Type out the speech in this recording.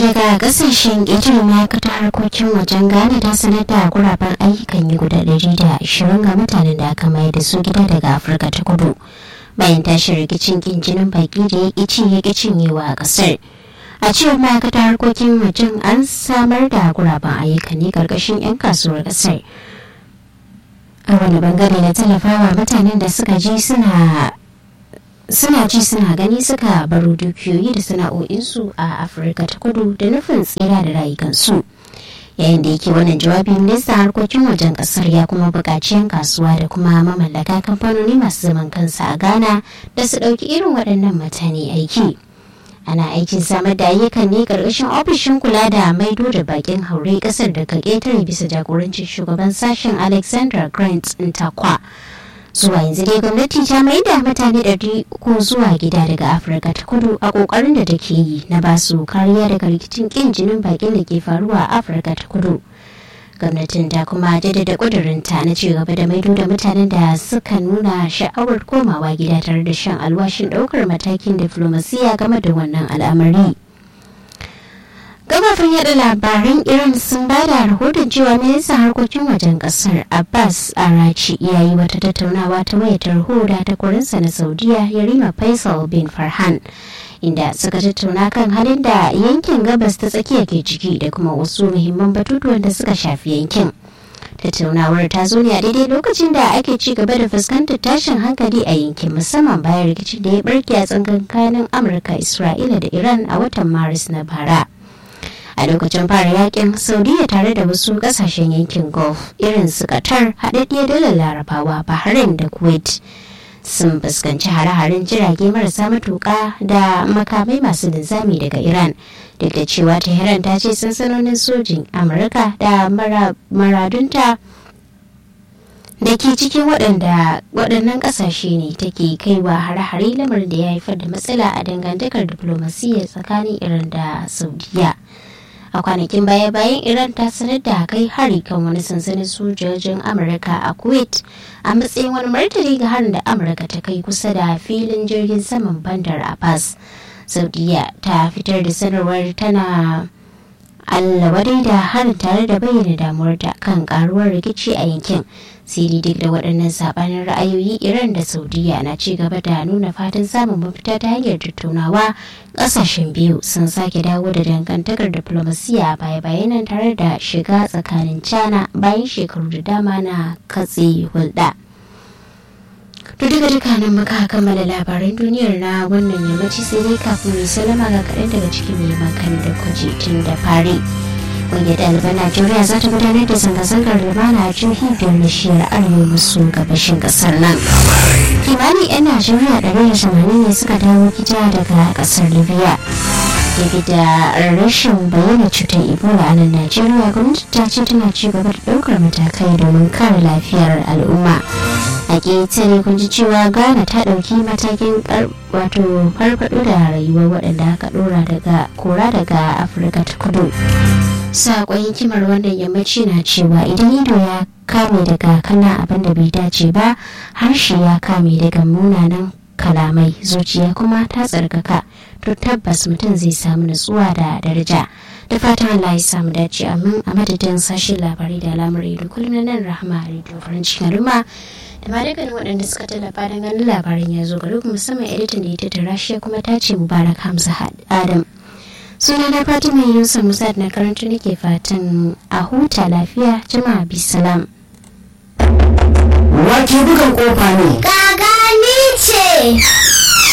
daga kasashen ƙetare ma'aikatar harkokin wajen ghana ta sanar da guraben ayyukan yi guda ɗari da ashirin ga mutanen da aka mayar da su gida daga afirka ta kudu bayan tashin rikicin kin jinin baki da ya ƙi ya ƙi cinyewa a ƙasar a cewar ma'aikatar harkokin wajen an samar da guraben ayyuka ne ƙarƙashin 'yan kasuwar ƙasar a wani bangare na tallafawa mutanen da suka ji suna suna ji suna gani suka baro dukiyoyi da sana'o'insu a afirka ta kudu da nufin tsira da rayukansu yayin da yake wannan jawabi ministan harkokin wajen kasar ya kuma buƙaci 'yan kasuwa da kuma mamallaka kamfanoni masu zaman kansa a ghana da su ɗauki irin waɗannan mutane aiki ana aikin samar da ayyukan ne ƙarƙashin ofishin kula da maido da bakin haure ƙasar da ka ƙetare bisa jagorancin shugaban sashen alexander grant ntakwa zuwa yanzu dai gwamnati ta mai da mutane ɗari uku zuwa gida daga afirka ta kudu a ƙoƙarin da take yi na ba su kariya daga rikicin ƙin jinin bakin da ke faruwa a afirka ta kudu gwamnatin ta kuma jaddada ƙudurinta na ci gaba da maido da mutanen da suka nuna sha'awar komawa gida tare da shan alwashin ɗaukar matakin diflomasiya game da wannan al'amari. kafafen yada labaran iran sun ba da rahoton cewa ministan harkokin wajen kasar abbas arachi ya yi wata tattaunawa ta wayar tarho da takwarinsa na saudiya yarima faisal bin farhan inda suka tattauna kan halin da yankin gabas ta tsakiya ke ciki da kuma wasu muhimman batutuwan da suka shafi yankin tattaunawar ta zo ne a daidai lokacin da ake ci gaba da fuskantar tashin hankali a yankin musamman bayan rikicin da ya barke a tsakankanin amurka isra'ila da iran a watan maris na bara a lokacin fara yakin saudiya tare da wasu kasashen yankin gulf irin su qatar haɗaɗɗiyar dalar larabawa bahrain da kuwait sun fuskanci hare-haren jirage marasa matuƙa da makamai masu linzami daga iran duk da cewa tehran ta ce sansanonin sojin amurka da maradunta da ke cikin waɗannan ƙasashe ne take kaiwa hare-hare lamarin da ya haifar da matsala a dangantakar diflomasiyya tsakanin iran da saudiya a kwanakin baya-bayan iran ta sanar da kai hari kan wani sansanin sojojin amurka a kuwait a matsayin wani martani ga harin da amurka ta kai kusa da filin jirgin saman bandar abbas saudiya ta fitar da sanarwar tana allawadai da harin tare da bayyana damuwar ta kan karuwar rikici a yankin siri duk da waɗannan sabanin ra'ayoyi iran da saudiya na ci gaba da nuna fatan samun mafita ta hanyar tattaunawa ƙasashen biyu sun sake dawo da dangantakar diplomasiya baya bayanan tare da shiga tsakanin china bayan shekaru da dama na katse hulɗa to duka duka nan muka kammala labaran duniyar na wannan yammaci sai dai kafin mai salama ga kaɗan daga cikin mai makan da kwaje tun da fari ƙungiyar ɗaliban najeriya za ta gudanar da zanga-zangar lumana a jihohi biyar na shiyar arewa maso gabashin ƙasar nan kimanin 'yan najeriya ɗari da tamanin ne suka dawo gida daga ƙasar libya daga da rashin bayyana cutar ebola a nan najeriya gwamnati ta ce tana ci gaba da ɗaukar matakai domin kare lafiyar al'umma a ƙetare kun ji cewa ghana ta ɗauki matakin wato farfaɗo da rayuwar waɗanda aka ɗora daga kora daga afirka ta kudu saƙon hikimar wannan yammaci na cewa idan ido ya kame daga kana abin da bai dace ba harshe ya kame daga munanan kalamai zuciya kuma ta tsarkaka to tabbas mutum zai samu nutsuwa da daraja da fatan Allah ya samu dace amin a madadin sashen labarai da al'amurai da kullum na nan rahama a rediyo farin cikin al'umma da ma dukkanin waɗanda suka tallafa don ganin labarin ya zo gari musamman editan da ya tattara shi kuma ta ce mubarak hamza adam suna na fatima yusuf musa na karanta nake fatan a huta lafiya jama'a bisalam wake bugan kofa ne Gaga ni ce.